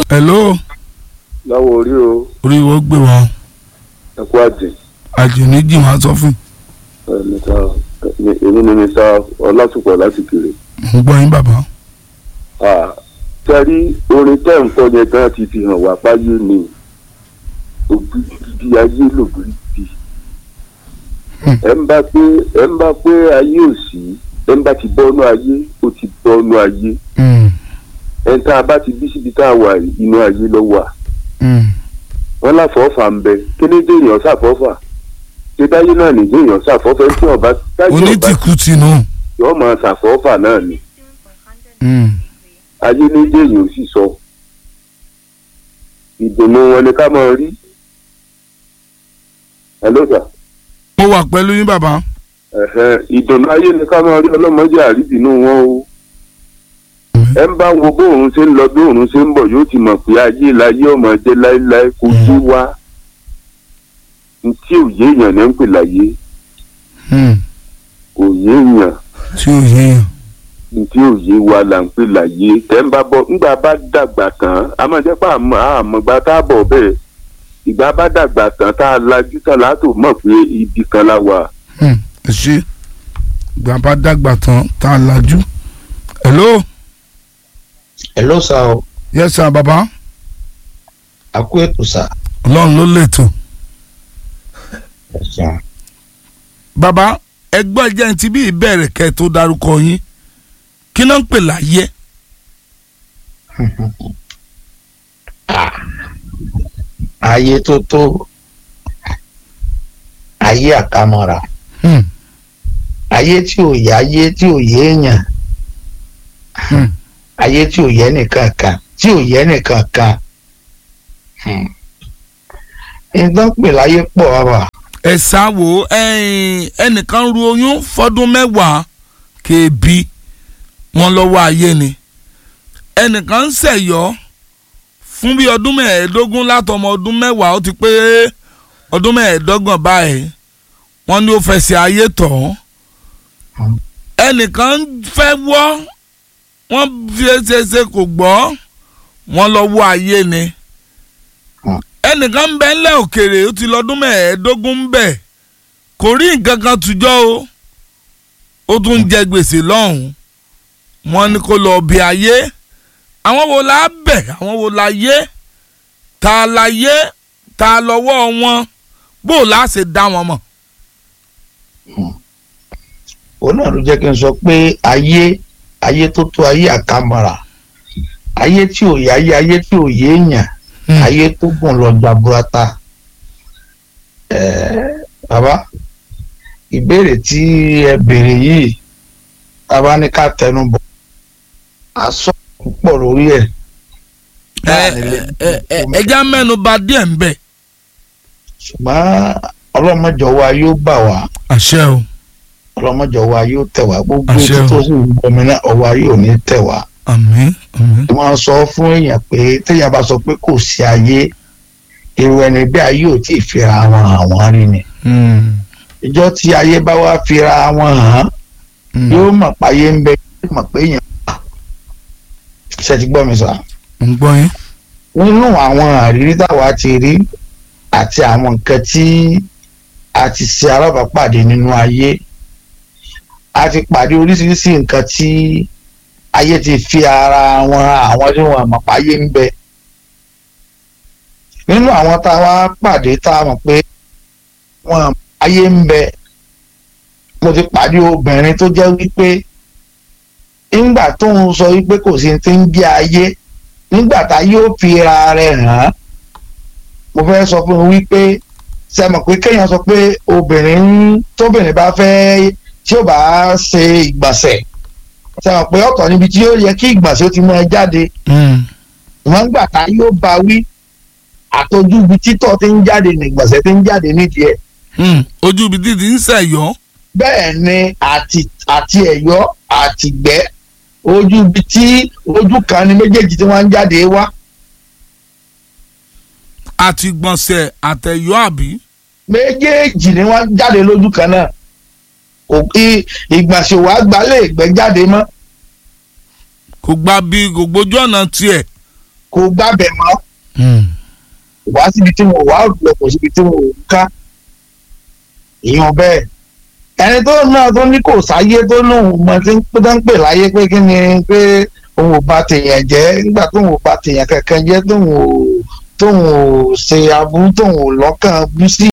hello láwọ orí o orí wo gbé wọn ẹkú àjẹ àjùní jì wọn sọ fún mẹ́ta èmi ni mi sá ọlátùpọ̀ láti kiri. mo gbọ́ yín bàbá tẹ́rí orin tẹ́ ń kọ́ yẹn gan ti fi hàn wá páyé ni ògidì ayé lògidì ẹ ń bá pé ẹ ń bá pé ayé ò sí ẹ ń bá ti bọ́nú ayé ó ti bọ́nú ayé ẹ ń tá a bá ti bí síbi tá a wà yìí, inú ayé ló wà wọn láfọ̀ọ́fà ń bẹ kéde èèyàn ṣàfọ́fà kédáyé náà nìjẹ́ èèyàn ṣàfọ́fẹ́ tí ọba táyé ọba onítìkú tinú yóò máa ṣàfọ́fà náà ni ayé méjì èèyàn ò sì sọ ìdùnnú wọn ni ká máa rí hello sir mo wà pẹ̀lú yín bàbá ẹ̀hẹ́n, ìdùnnú ayé ni ká máa rí ọlọ́mọdé àríbìnú wọn o ẹ ń bá wo bóòrùn ṣe ń lọ bí òòrùn ṣe ń bọ̀ yóò ti mọ̀ pé ayé láyé ọmọ jẹ́ láéláé kò yé wa ntí òye èèyàn ní ń pè láyé kò yé èèyàn tí ò yéèyàn ntí òye wa là ń pè láyé tẹ́ ń bá bọ̀ ńgbà bá dàgbà tán a máa jẹ́ pé àmọ́ àmọ́gbà tá a bọ̀ bẹ́ẹ̀ ìgbà bá dàgbà tán tá a lajú tán látò mọ̀ pé ibi kan la wà. ẹ ṣe ìgbà bá dàgbà tán tá a lajú hello hello sir o yes sir bàbá a kú ètò sir. ọlọ́run ló lètò ẹ ṣeun. bàbá ẹgbẹ́ jẹ́ ti bí ìbẹ̀rẹ̀ kẹ́ tó darúkọ yín kí náà ń pè láyé Ah, ayé tó tó ayé àkàmọ́ra Hmm, ayé tí ò yé ayé tí ò yé èèyàn hmm. ayé tí ò yé nìkan kan tí ò yé nìkan kan Hmm. nǹkan pè láyé pọ̀ bàbá ẹ ṣáwo ẹ̀yin, ẹnìkan ru oyún fọdún mẹ́wàá kéèbí wọn lọ́wọ́ ayé ni ẹnìkan ń ṣẹ̀yọ́ fún bí ọdún mẹ́ẹ̀ẹ́dógún látọmọ ọdún mẹ́wàá ó ti pé ọdún mẹ́ẹ̀ẹ́dọ́gbọ̀n báyìí wọ́n ní ó fẹsẹ̀ ayé tọ̀ ọ́ ẹnìkan fẹ́ wọ́ wọ́n fi ṣe ṣe kò gbọ́ wọ́n lọ́wọ́ ayé ni ẹnìkan ń bẹ ńlẹ̀ òkèrè ó ti lọ́dún mẹ́ẹ̀ẹ́dógún ń bẹ kò rí nǹkan kan tùjọ́ o ó tún ń jẹ gbèsè lọ́hùn-ún wọ́n ní kó lọ bí ayé àwọn wo la bẹ̀ àwọn wo la yé ta la yé ta lọ́wọ́ wọn bó o la ṣe dá wọn mọ̀. òun náà ló jẹ́ kí n sọ pé ayé ayé tó tó ayé àkàmọ́ra ayé tí ò yé ayé ayé tí ò yé èèyàn ayé tó gùn lọ jaburata ẹẹ bàbá ìbéèrè tí ẹ béèrè yìí bàbá ní ká tẹnu bọ̀ a sọ púpọ̀ lórí ẹ̀ ẹ ẹ ẹ ẹja mẹ́nu bà díẹ̀ ń bẹ̀. ṣùgbọ́n ọlọ́mọjọ wa yóò bà wá àṣẹ o ọlọ́mọjọ wa yóò tẹ̀ wá gbogbo Àṣẹ o. tó sì ń bọmi náà ọwọ́ yóò ní tẹ̀ wá àmín àmín. wọ́n sọ fún èèyàn pé téèyàn bá sọ pé kò sí ayé èrò ẹni bí ayé ò tí ì fira wọn àwọn rí ni Hmm, ìjọ tí ayé bá wá fira wọn hàn hmm. yóò mọ̀ páyé ń bẹ yóò mọ̀ pé èèyàn wà. ṣe ti gbọ́ mi sọ. ń gbọ́ yín. nínú àwọn àrírí táwa ti rí àti àwọn nǹkan tí a ti ṣe alábàápàdé nínú ayé a ti pàdé oríṣiríṣi nǹkan tí ayé ti fi ara wọn àwọn tí wọn mọ̀ páyé ń bẹ nínú àwọn tá a wá pàdé tá a mọ̀ pé wọn ayé ń bẹ mo ti pàdé obìnrin tó jẹ́ wípé nígbà tó ń sọ wípé kò sí ti ń bí ayé nígbà tá yóò fi ra rẹ̀ hàn án mo fẹ́ sọ fún un wípé ṣe mọ̀ pé kéèyàn sọ pé obìnrin tóbìnrin bá fẹ́ tí ó bá ṣe ìgbọ̀nsẹ̀ ṣe mọ̀ pé ọ̀tọ̀ níbi tí ó yẹ kí ìgbọ̀nsẹ̀ ó ti máa jáde Hmm, wọ́n gbà tá yóò bá wí àtọ́jú ibi títọ́ ti ń jáde ní ìgbọ̀nsẹ̀ ti ń jáde nídìí ẹ̀ hmm. ojú ibi títí ń ṣẹ̀yọ́. bẹ́ẹ̀ ni àti àti ẹ̀yọ́ àtìgbẹ́ ojú ibi tí ojú kan ní méjèèjì tí wọ́n ń jáde wá àti gbọ̀nsẹ̀ àtẹ̀yọ́ àbí. méjèèjì ni wọ́n jáde lójú kan náà kò kí ìgbọ̀nsẹ̀ wàá gbalẹ̀ ìgbẹ́ jáde mọ́ kò gba bí kò gbójú ọ̀nà tiẹ̀. kò gbábẹ̀ mọ́ Mm. wá síbi tí wọn wá lọ kò síbi tí wọn ò ń ká èèyàn bẹ́ẹ̀ ẹni tó náà tó ní kò sáyé tó lóun mọ tí ń pé tó ń pè láyé pé kí ni pé òun ò bá tèèyàn jẹ́ nígbà tóun ò bá tèèyàn kankan jẹ́ tóun ò tóun ò ṣe aburú tóun ò lọ́kàn bú sí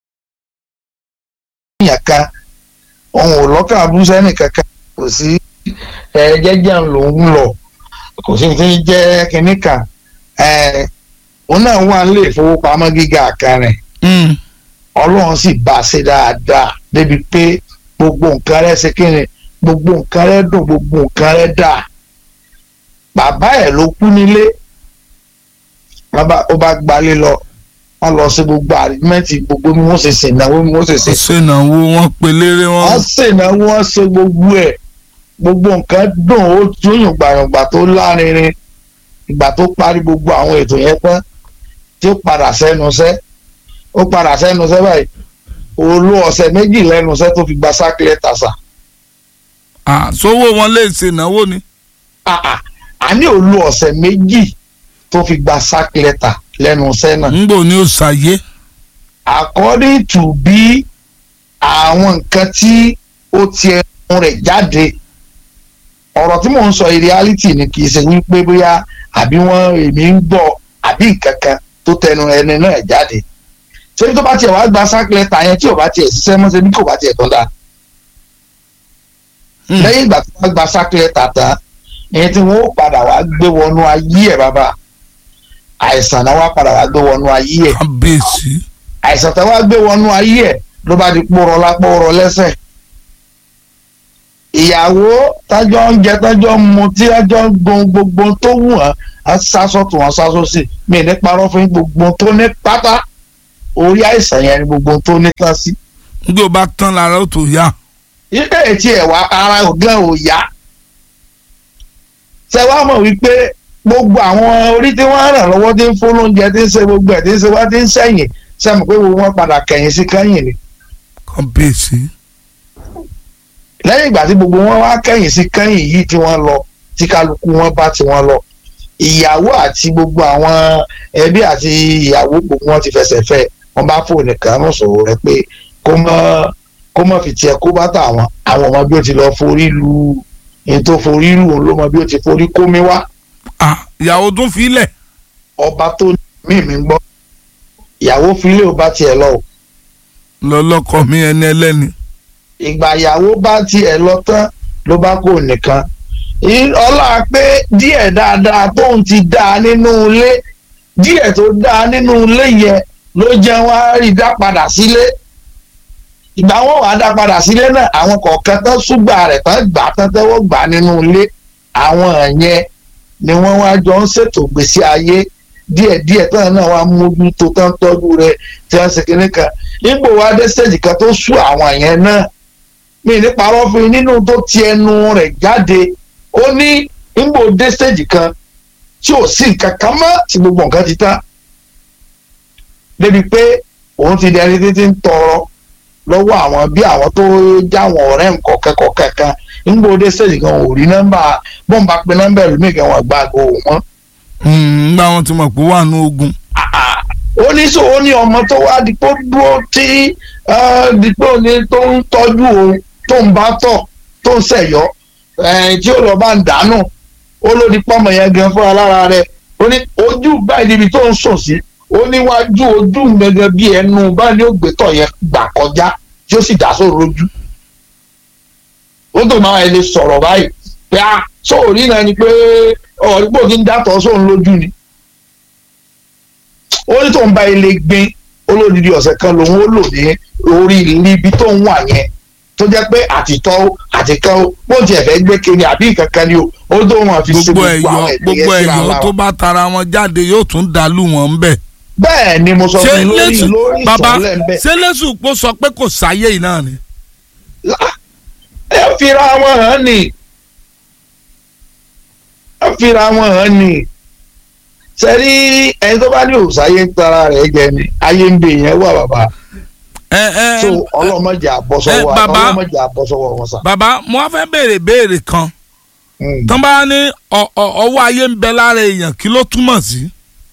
èèyàn kan òun ò lọ́kàn bú sẹ́nì kankan kò sí ẹ jẹ́jẹ́ lòun lọ kò sí ti jẹ́ kinní kan ẹ òun náà wà nílé ìfowópamọ́ gíga kan rẹ̀ Mm. ọlọ́run sì bá a ṣe dáadáa débi pé gbogbo nǹkan rẹ̀ ṣe kíni gbogbo nǹkan rẹ̀ dùn gbogbo nǹkan rẹ̀ dà bàbá ẹ̀ ló kú nílé bàbá ó bá gbalé lọ wọ́n lọ sí gbogbo àrímẹ́ǹtì gbogbo bí wọ́n ṣe ṣènáwó bí wọ́n ṣe ṣe ṣènáwó wọn pelére wọn. wọ́n ṣènáwó wọ́n ṣe gbogbo ẹ̀ gbogbo nǹkan dùn ó tún yùngbàyùngbà tó lárinrin ìgbà tó parí gbogbo àwọn ètò yẹn tán tí ó padà sẹ́nu sẹ́ ó padà sẹ́nu sẹ́ báyìí olú ọ̀sẹ̀ méjì lẹ́nu sẹ́ tó fi gba sákìlẹ̀ tàṣà Ah, sówó wọn lè ṣènáwó ni. àní olú ọ̀sẹ̀ méjì tó fi gba sákìlẹ̀ tà lẹ́nu sẹ́ náà ńgbò ni ó ṣàyé. according to bí àwọn nǹkan tí ó ti ẹnu rẹ̀ jáde ọ̀rọ̀ tí mò ń sọ yìí reality ni kì í ṣe wípé bóyá àbí wọ́n èmi ń gbọ́ àbí nǹkan kan tó tẹnu ẹni náà jáde ṣé tó bá tiẹ̀ wá gba sákìlẹ̀ tà yẹn tí ò bá tiẹ̀ ṣiṣẹ́ mọ́ ṣe bí kò bá tiẹ̀ tán dáa Mm. lẹ́yìn ìgbà tó bá gba sákìlẹ̀ tà tán ẹni tí wọ́n ó padà wá gbé wọnú ayé ẹ̀ bàbá àìsàn náà wá padà wá gbé wọnú ayé ẹ̀ kábíyèsí. àìsàn tó wá gbé wọnú ayé ẹ̀ ló bá di pòrọ lápòrọ lẹ́sẹ̀ ìyàwó tájọ ń jẹ tájọ ń mu tí tájọ ń gbọn gbogbo tó wù wọn á sásọ tó wọn sásọ sí mi ní parọ́ fún yín, gbogbo tó ní pátá orí àìsàn yẹn ni gbogbo tó ní tán sí ńgbò bá tán lára ó tó yá. ilé etí ẹ̀ wá ara ògán ò yá ṣe wá mọ̀ wípé gbogbo àwọn orí tí wọ́n ràn lọ́wọ́ tí ń fún lóúnjẹ tí ń ṣe gbogbo ẹ̀ tí ń ṣe wá tí ń sẹ́yìn ṣe mọ̀ pé gbogbo wọn padà kẹ̀yìn sí kẹ́yìn ni kábíyèsí. lẹ́yìn ìgbà tí gbogbo wọn wá kẹ́yìn sí kẹ́yìn yìí tí wọ́n lọ tí kálukú wọn bá tí wọ́n lọ ìyàwó àti gbogbo àwọn ẹbí àti ìyàwó gbogbo wọn ti fẹsẹ̀ fẹ́ wọn bá fóònù kan náà sọ̀rọ̀ rẹ pé kó mọ́ kó mọ́ fi tiẹ̀ kó bá tà wọn àwọn ọmọ bí ó ti lọ forí lu èyí tó forí lu òun ló mọ bí ó ti forí kómi wá Ah, ìyàwó tún filẹ̀. ọba tó mí mi gbọ́ ìyàwó filé ò bá tiẹ̀ lọ o lọ́lọ́kọ mi ẹni ẹlẹ́ni. ìgbà ìyàwó bá tiẹ̀ lọ tán ló bá kó nìkan Í- ọlá pé díẹ̀ dáadáa tóun ti dáa nínú ilé díẹ̀ tó dáa nínú ilé yẹn ló jẹ́ wọ́n á rí dá padà sílé ìgbà wọn wàá dá padà sílé náà àwọn kọ̀ọ̀kan tán ṣùgbà rẹ̀ tán gbà tán tẹ́wọ́ gbà nínú ilé àwọn yẹn ni wọ́n wá jọ ń ṣètò gbèsè ayé díẹ̀díẹ̀ tán náà wá mójútó tán tọ́jú rẹ̀ tí wọ́n ṣe kinní kan nígbò wá dé stage kan tó sú àwọn yẹn náà mi ní parọ́ fún yín nínú tó ti ẹnu rẹ̀ jáde ó ní nígbò dé stage kan tí ò sí nǹkan kan mọ́ tí gbogbo nǹkan ti tán débi pé òun ti di ẹni títí ń tọrọ lọ́wọ́ àwọn bí àwọn tó jáwọn ọ̀rẹ́ nǹkan kọ̀ọ̀kan kan nígbò dé stage kan ò rí nọ́mbà bọ́ǹbà pé nọ́mbà ẹlòmíì kan wọ́n gbà àgọ́ òun mọ́ ńgbà wọn ti mọ̀ pé ó wà ní ogun. ó ní sọ ó ní ọmọ tó wá dípò dúró tí eh, dípò ní tó ń tọ́jú òun tó ń bá tọ̀ tó ń ṣẹ̀yọ́ eh, tí ó lọ bá ń dànù ó ló di pọ́mọ yẹn gan fúnra lára rẹ̀ ó ní ojú báyìí níbi tó ń sùn sí ó níwájú ojú gẹ́gẹ́ bí ẹnu báyìí ní ògbétọ̀ yẹn gbà kọjá tí ó sì dá sóòrò ojú ó tó máa lè sọ̀rọ̀ báyìí pé a sóòrí náà ni pé ọ̀rígbò kí ń dàtọ̀ sóun lójú ni ó ní tóun bá ilé gbin olódìdí ọ̀sẹ̀ kan lòun ó lò ní orí níbi tó ń wà yẹn tó jẹ́ pé àtìtọ́ àtìkọ́ ó bó tiẹ̀ fẹ́ gbé kiri àbí nǹkan kan ni o ó tó wọn fi ṣe gbogbo gbogbo àwọn ẹ̀yọ́ ẹ̀dẹ̀ gbogbo yẹn síra ẹ̀yọ́ wọn. tó bá tara wọn jáde yóò tún dàlú wọn ń bẹ̀. bẹ́ẹ̀ ni mo sọ ṣé fún yín lórí lẹ́sù lórí bàbá ìsọ̀lẹ̀ ń bẹ̀ ṣé lẹ́sù pọ̀ sọ pé kò sáyé yìí náà ni. ẹ fira wọn hàn ní ẹ fira wọn hàn ní sẹ́rí ẹni tó bá ní òòsáyé ń tara rẹ̀ jẹ ni ayé ń bè yẹn wà bàbá ẹ ẹ so ọlọ́mọdé àbọ̀sọ̀wọ́ ẹ, bàbá. ọlọ́mọdé àbọ̀sọ̀wọ́ wọn sà. bàbá mo wá fẹ́ béèrè béèrè kan Mm. tán bá ní ọ- ọ- ọwọ́ ayé ń bẹ lára èèyàn kí ló túmọ̀ sí.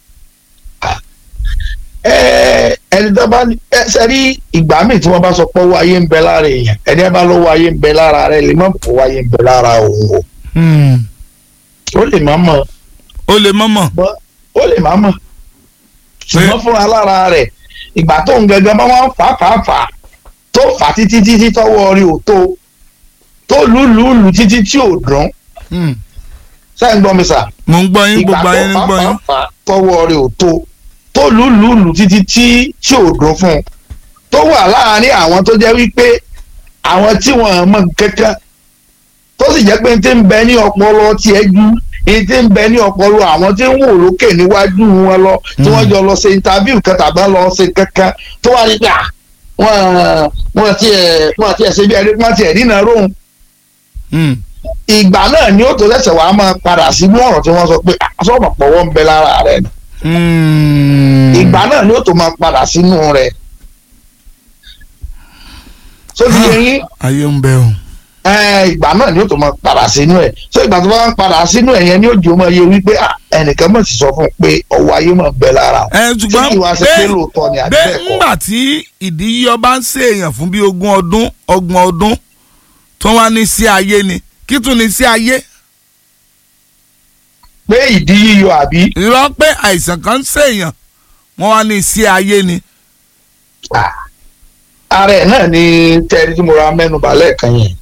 Ẹ, ẹni tó bá ní ẹ ṣe rí ìgbà míì tí wọ́n bá sọ pé owó ayé ń bẹ lára èèyàn ẹni ẹ bá lówó ayé ń bẹ lára rẹ lè má mọ̀ owó ayé ń bẹ lára òun o ó lè má mọ̀ ó lè mọ̀mọ̀ bọ́ ó lè má mọ̀ ṣùgbọ́n fúnra lára rẹ̀ ìgbà tó ń gẹ́gẹ́ bá wọ́n fà fà fà tó fà títí títí tọ́wọ́ rí ò tó tó lùlùlù títí tí ò dùn sẹ́yìn gbọ́ mi sà mo ń gbọ́ yín ìgbà gbogbo ayé ń tó gbọ́ fà yín. fà fà tọ́wọ́ rí ò tó tó lùlùlù títí tí tí ò dùn fún un tó wà láàárín àwọn tó jẹ́ wípé àwọn tí wọ́n mọ̀ kankan tó sì jẹ́ pé n ti ń bẹ ní ọpọlọ tiẹ̀ ju n ti ń bẹ ní ọpọlọ àwọn tí ń wò lókè níwájú wọn lọ tí wọ́n jọ lọ ṣe interview kan tàbí lọ ṣe kankan tó wà nígbà wọ́n wọ́n tiẹ̀ wọ́n tiẹ̀ ṣe bí ẹni wọ́n tiẹ̀ dínà róhùn Mm. ìgbà náà ni ó tó ṣẹ̀ṣẹ̀ wàá máa padà sínú ọ̀rọ̀ tí wọ́n sọ pé sọ́ọ̀mọ̀ pọ̀wọ́ ń bẹ lára rẹ̀ ni Mm. ìgbà náà ni ó tó máa padà sínú rẹ̀ so ti yẹ yín ayé ń bẹ o. ẹ, ìgbà náà ni ó tó máa padà sínú ẹ̀ so ìgbà tó bá ń padà sínú ẹ̀ yẹn ni ó jẹ́ ọmọ yẹ wípé ah, ẹnìkan mọ̀ sí sọ fún un pé ọwọ́ ayé máa ń bẹ lára o ẹ ṣé ṣùgbọ́n kí wàá ṣe pé lóòótọ́ ni àbí bẹ́ẹ̀ bẹ́ẹ̀ kọ́ ńgbà tí ìdí yíyọ bá ń ṣe èèyàn fún bí ogún ọdún ọgbọ̀n ọdún tó wá ní sí ayé ni kí tún ní sí ayé pé ìdí yíyọ àbí irọ́ pé àìsàn kan ń ṣe èèyàn wọ́n wá ní sí ayé ni. ah, ara ẹ̀ náà ni tẹ́rí tí mo ra mẹ́nu bà lẹ́ẹ̀kan yẹn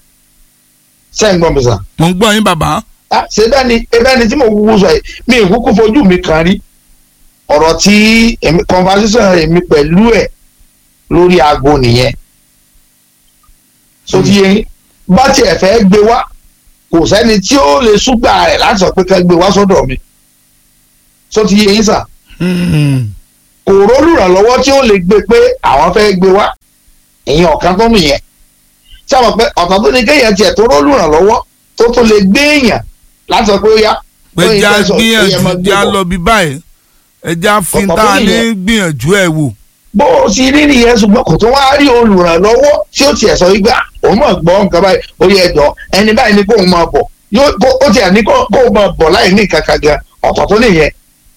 sẹ́yìn gbọ́n mi sà. mo ń gbọ́ yín bàbá. Ah, ṣe bẹ́ẹ̀ni bẹ́ẹ̀ni tí mo kúkú sọ yìí mi ì kúkú fojú mi kan rí ọ̀rọ̀ tí èmi conversation èmi pẹ̀lú ẹ̀ lórí aago nìyẹn so ti yẹn bá tiẹ̀ fẹ́ gbé wá kò sẹ́ni tí ó lè súgbà rẹ̀ láti sọ pé ká gbé wá sọ́dọ̀ mi so ti yẹn sà Mm. kò rólùrànlọ́wọ́ tí ó lè gbé pé àwọn fẹ́ gbé wá ìyẹn ọ̀kan tó nìyẹn tí a mọ̀ pé ọ̀tọ̀ tó ní kéèyàn tiẹ̀ tó rólùrànlọ́wọ́ tó tó lè gbé èèyàn láti sọ pé ó yá pé lóyìn já tẹ̀sán, ó yẹ máa gbìyànjú gbé já bọ̀. lọ bí báyìí ẹ já fi Ọ̀pọ̀ tá a tó ní nìyẹn. gbìyànjú ẹ̀ wò. bó o ti rí nìyẹn ṣùgbọ́n kò tó wá rí olùrànlọ́wọ́ tí ó tiẹ̀ sọ wípé "Ah, òun mọ̀ gbọ́ nǹkan báyìí ó yẹ ẹ̀dọ́ ẹni báyìí ni kóun máa bọ̀ yóò kó- ó tiẹ̀ ní kó- kóun máa bọ̀ láì ní nǹkan kan gan ọ̀tọ̀ tó nìyẹn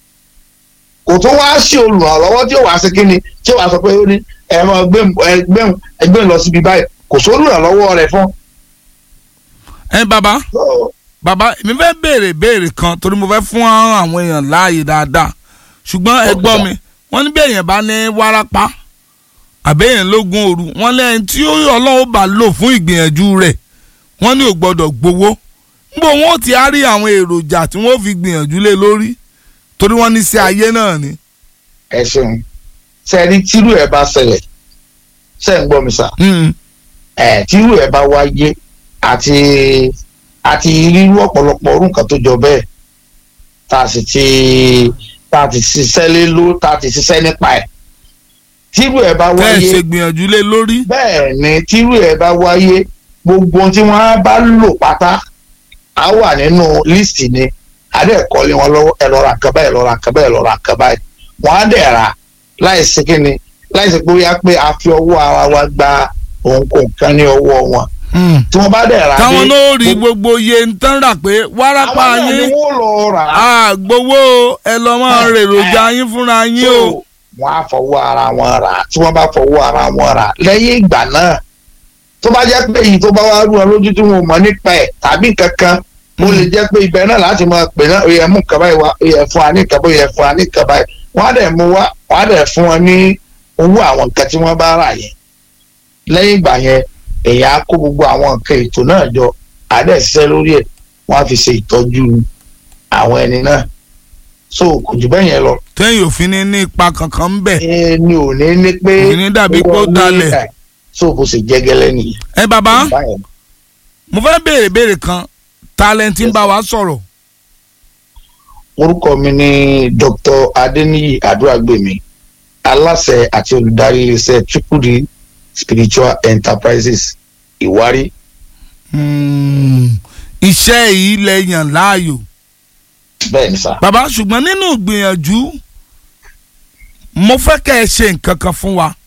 kò tó wá sí olùrànlọ́wọ́ tí ó wàá ṣe kíni tí ó wàá sọ pé ó ní ẹ máa gbé ẹgbẹ́ ẹgbẹ́ lọ síbi báyìí kò sí olùrànlọ́wọ́ rẹ̀ fún. ẹ bàbá bàbá èmi fẹ́ béèrè béèrè kan torí mo fẹ́ fún àwọn èèyàn láàyè dáadáa ṣùgbọ́n ẹ Okay, gbọ́ sir. mi wọ́n ní bí èèyàn bá ní wárápá àbẹ́yẹn lógún òru wọ́n lẹ́yìn tí ó ọlọ́run bá lò fún ìgbìyànjú rẹ̀ wọ́n ní ò gbọ́dọ̀ gbowó níbo wọn ò ti á rí àwọn èròjà tí wọ́n fi gbìyànjú lé lórí torí wọ́n ní sí ayé náà ni. ẹ ṣeun sẹ́ni tírú ẹ̀ bá ṣẹlẹ̀ ṣẹ́ ń gbọ́ mi sà Mm. ẹ̀ tírú ẹ̀ bá wáyé àti àti rírú ọ̀pọ̀lọpọ̀ orú nǹkan tó jọ bẹ́ẹ̀ tá a sì ti tá a ti ṣiṣẹ́ lé ló tá a ti ṣiṣẹ́ nípa ẹ̀ tírú ẹ̀ bá tẹ́ ẹ wáyé ṣe gbìyànjú lé lórí. bẹ́ẹ̀ ni tírú ẹ̀ bá wáyé gbogbo ohun tí wọ́n á bá lò pátá á wà nínú líìsì ni adẹ́ẹ̀kọ́lé wọn lọ́wọ́ ẹ lọ ra nǹkan báyìí ẹ lọ ra nǹkan báyìí ẹ lọ ra nǹkan báyìí wọ́n á dẹ̀ ra láìsí kíni láìsí pé ó yá pé a fi ọwọ́ ara wa gba òǹkóǹ kan ní ọwọ́ wọn Mm. tí wọ́n bá dẹ̀ ra táwọn dé, náà rí gbogbo iye ń tán rà pé wárápá àwọn náà ni yín wọ́n lọ rà á àgbowó ẹ lọ máa Eh, rèròjà yín fúnra yín o. so wọ́n á fọwọ́ ara wọn rà á tí wọ́n bá fọwọ́ ara wọn rà á lẹ́yìn ìgbà náà tó bá jẹ́ pé èyí tó bá wá rú wọn lójú tí wọn ò mọ̀ nípa ẹ̀ tàbí kankan ó lè jẹ́ pé ibẹ̀ náà láti máa pè náà ó yẹ mú nǹkan báyìí wá ó yẹ fún wa ní nǹkan báyìí ó yẹ fún wa ní nǹkan báyìí wọ́n á dẹ̀ mú wá wọ́n á dẹ̀ fún wọn ní owó àwọn nǹkan tí wọ́n bá rà yẹn lẹ́yìn ìgbà yẹn èyàn á kó gbogbo àwọn nǹkan ètò náà jọ á dẹ̀ ṣiṣẹ́ lórí ẹ̀ wọ́n á fi ṣe ìtọ́jú àwọn ẹni náà so kò jù bẹ́ẹ̀ yẹn lọ tẹ́yìn òfin ní ní ipa kankan ń bẹ̀. ẹni ò ní ní pé Kò ní dàbí pé ó owó ní dalẹ̀. ẹ̀, so bó ṣe jẹ́ gẹ́lẹ́ nìyẹn. ẹ bàbá Báyẹn. mo fẹ́ béèrè béèrè kan talent ń bá wa sọ̀rọ̀. orúkọ mi ni dr adeniyi adúrágbèmí aláṣẹ àti olùdarí iléeṣẹ́ triple d spiritual enterprises ìwárí Hmm, iṣẹ́ yìí lẹ yàn láàyò. bẹ́ẹ̀ ni sá. bàbá ṣùgbọ́n nínú ìgbìyànjú mo fẹ́ kẹ́ ẹ ṣe nǹkan kan fún wa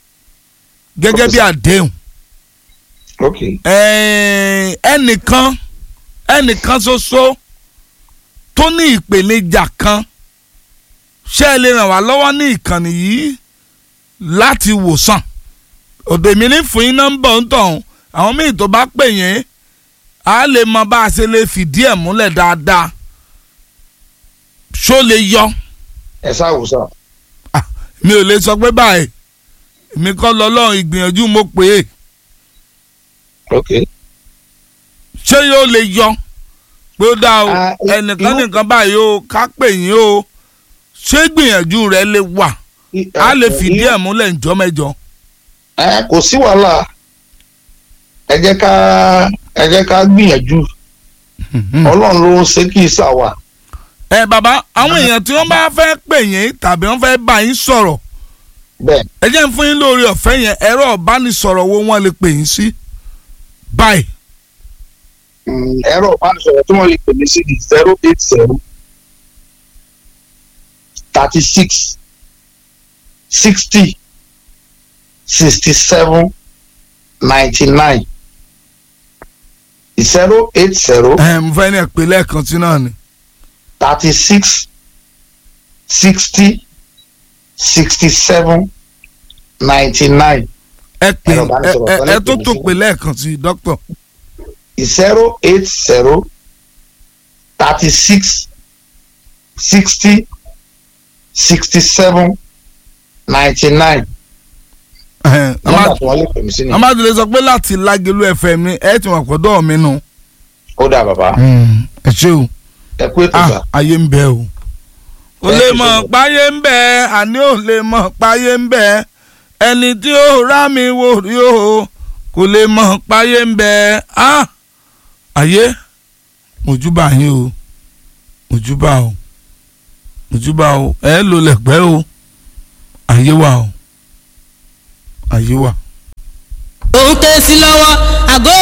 gẹ́gẹ́ bí àdéhùn. ok Ẹ̀ẹ́n, ẹnìkan ẹnìkan ṣoṣo tó ní ìpèníjà kan ṣé ẹ lè ràn wá lọ́wọ́ ní ìkànnì yìí láti wòsàn òde mi ní fún yín nọ́mbà ń tọ̀hún àwọn míì tó bá pè yín á lè mọ bá a ṣe lè fìdí ẹ̀ múlẹ̀ dáadáa ṣó lè yọ ẹ ṣàwòsàn Ah, mi ò lè sọ pé báyìí èmi kọ́ lọ́lọ́run ìgbìyànjú mo pè é ok ṣé yóò lè yọ pé ó dá o Ah, i- ẹnìkan irú- nìkan báyìí o ká pè yín o ṣé gbìyànjú rẹ lè wà á lè fìdí ẹ̀ múlẹ̀ ǹjọ́ mẹ́jọ. ẹ kò sí wàhálà ẹ jẹ́ ká ẹ jẹ́ ká gbìyànjú ọlọ́run ló ń ṣe kí ìsà wà ẹ bàbá àwọn èèyàn tí wọ́n bá fẹ́ pè yín tàbí wọ́n fẹ́ bá yín sọ̀rọ̀ bẹ́ẹ̀ ẹ jẹ́ ń fún yín lórí ọ̀fẹ́ yẹn ẹ̀rọ ìbánisọ̀rọ̀ wo wọ́n lè pè yín sí báyìí mm, ẹ̀rọ ìbánisọ̀rọ̀ tí wọ́n lè pè mí sí ní zero eight zero thirty six sixty sixty seven ninety nine zero eight zero ẹ mo fẹ́ ní ẹ̀pẹ́ lẹ́ẹ̀kan sí náà ni thirty six sixty sixty seven ninety nine ẹ pè Ẹ̀rọ ẹ ìbánisọ̀rọ̀ ẹ- kan ẹ lè tó pè mí tó sí. pè lẹ́ẹ̀kan sí dókítà zero eight zero thirty six sixty sixty seven ninety nine nọ́mbà tí wọ́n lè pè mí sí ni amadule sọ pé láti Lágelú FM ni ẹ ti wọ́n pọ̀dọ̀ mi nù. ó dà bàbá ẹ ṣé o ẹ kú ètò ah sà ayé ń bẹ o. o Thank lè you so mọ̀ much. páyé ń bẹ àní ò lè mọ̀ páyé ń bẹ ẹni tí ó rá mi wò rí o kò lè mọ̀ páyé ń bẹ ah ayé mojúbà yín o mojúbà o mojúbà o ẹ lò lẹ̀pẹ́ o ayé wà o ayé wà. òun ké sí lọ́wọ́ àgọ́